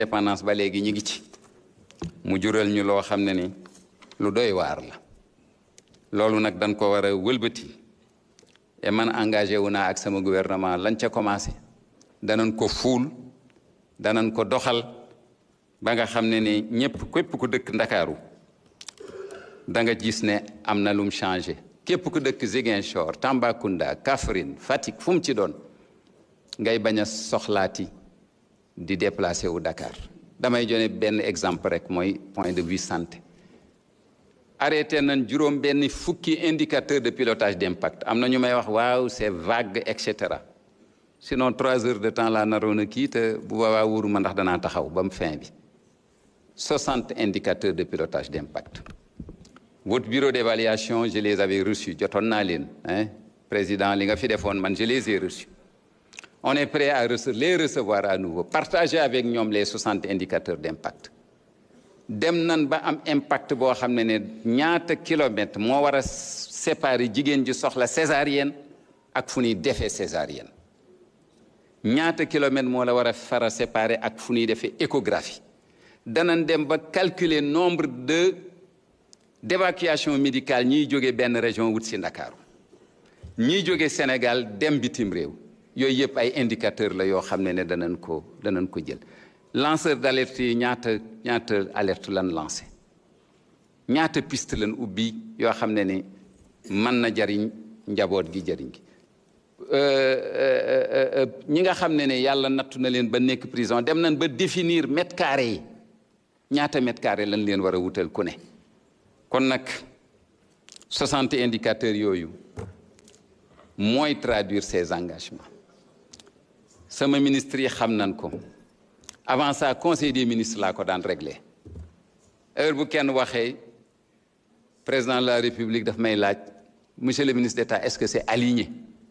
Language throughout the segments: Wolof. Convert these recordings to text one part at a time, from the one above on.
indépendance ba léegi ñu ngi ci mu jural ñu loo xam ne ni lu doy waar la loolu nag dañ ko war a wëlbati et man engagé wu naa ak sama gouvernement lañ ca commencé danañ ko fuul danañ ko doxal ba nga xam ne ni ñëpp képp ku dëkk ndakaaru da nga gis ne am na lum changé képp ku dëkk Ziguinchor Tambacounda Kaffrine Fatick fu mu ci doon ngay bañ a soxlaati di déplacé wu Dakar damay jone benn exemple rek mooy point de vue santé arrêté nañ juróom benn fukki indicateur de pilotage d'impact am na ñu may wax waaw c'est vague et cetera sinon trois heures de temps laa naroon a kii te bu boobaa wóoruma ndax danaa taxaw ba mu fin bi soixante indicateurs de pilotage d'impact votre bureau d'évaluation je les avais reçus jotoon naa leen hein président li nga fi defoon man je les ai reçus on est prêt à les recevoir à nouveau partager avec ñoom les soixante indicateurs d'impact dem nan ba am impact boo xam ne ne ñaata kilomètre moo war a séparer jigéen ji soxla césarienne ak fu ñuy defee césarienne ñaata kilomètre moo la war a fara séparer ak fu ñuy defee échographie danañ dem ba calculer nombre de d'évacuation médicale ñiy jóge benn région wut si Ndakaaru ñiy jóge Sénégal dem bitim réew yooyu yëpp ay indicateurs la yoo xam ne ne danañ ko danañ ko jël lanceur d'alerte yi ñaata ñaata alerte lan lancé ñaata piste lan ubbi yoo xam ne ni mën na jariñ njaboot gi jariñ gi ñi nga xam ne ne yàlla nattu na leen ba nekk prison dem nañ ba définir mètre carré yi ñaata mètre carré lañ leen war a wutal ku ne kon nag 60 indicateurs yooyu mooy traduire ces engagements sama ministre yi xam nañ ko avant ça conseil des ministres laa ko daan réglé heure bu kenn waxee président de la république daf may laaj monsieur le ministre d'État est-ce que c'est aligné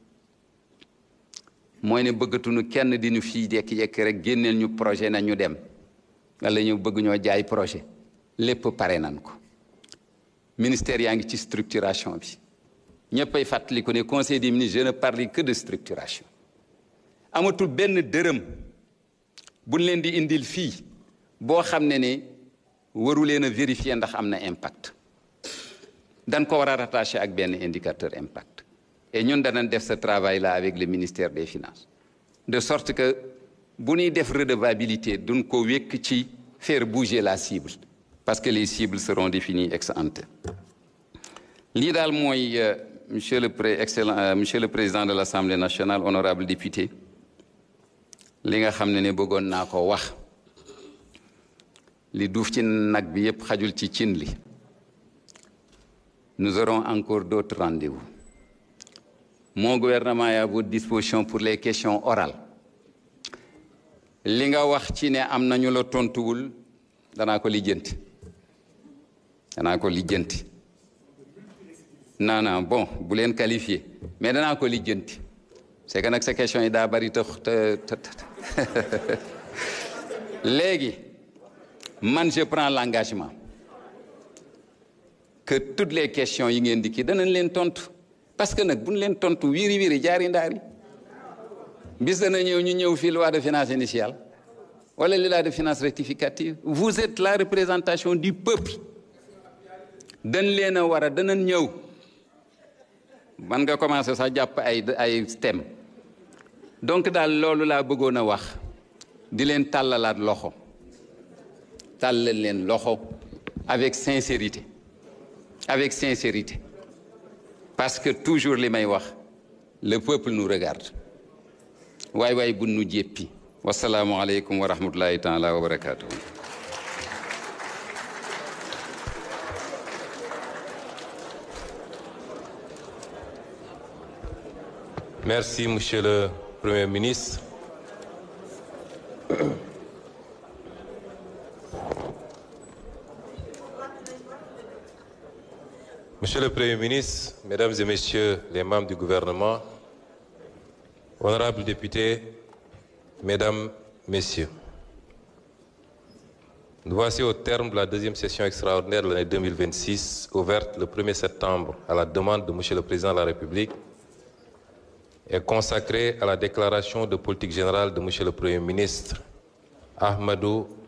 mooy ne bëggatuñu kenn di ñu fii jekki-jekki rek génneel ñu projet na ñu dem wala ñu bëgg ñoo jaay projet lépp pare nan ko ministère yaa ngi ci structuration bi ñëppay fàttali ko ne conseil des ministres je ne parle que de structuration amatul benn dërëm buñ leen di indil fii boo xam ne ne waru leen a vérifier ndax am na impact dañ ko war a rattaché ak benn indicateur impact et ñun danañ def ce travail là avec le ministère des finances de sorte que bu ñuy def redevabilité duñ ko wékk ci faire bouger la cible parce que les cibles seront définies ex ante lii daal mooy monsieur le pré excellent monsieur le président de l'Assemblée nationale honorable député li nga xam ne ne bëggoon naa ko wax li duuf ci nag bi yépp xajul ci cin li nous aurons encore d'autres rendez-vous mon gouvernement est à votre disposition pour les questions orales li nga wax ci ne am nañu la tontuwul danaa ko lijjanti danaa ko lijjanti non non bon bu leen qualifié mais danaa ko lijjanti c'est que nag sa question yi daa bari te te léegi man je prends l'engagement que toutes les questions yi ngeen di kii danañ leen tontu parce que nag buñ leen tontu wiiri wiiri jaari ndaari bis dana ñëw ñu ñëw fii loi de finances initiale wala loi de finances rectificative vous êtes la représentation du peuple dañ leen a war a danañ ñëw man nga commencer sax jàpp ay ay thème donc daal loolu laa bëggoon a wax di leen tàllalaat loxo tàllal leen loxo avec sincérité avec sincérité parce que toujours li may wax le peuple nous regarde waay waay bu nu jéppi wasalaamualeykum wa rahmatullahi taala wa barakatuh Merci, Monsieur le Premier ministre. Monsieur le Premier ministre, Mesdames et Messieurs les membres du gouvernement, honorables députés, Mesdames, Messieurs, nous voici au terme de la deuxième session extraordinaire de l'année 2026, ouverte le 1er septembre à la demande de Monsieur le Président de la République et consacrée à la déclaration de politique générale de Monsieur le Premier ministre Ahmadou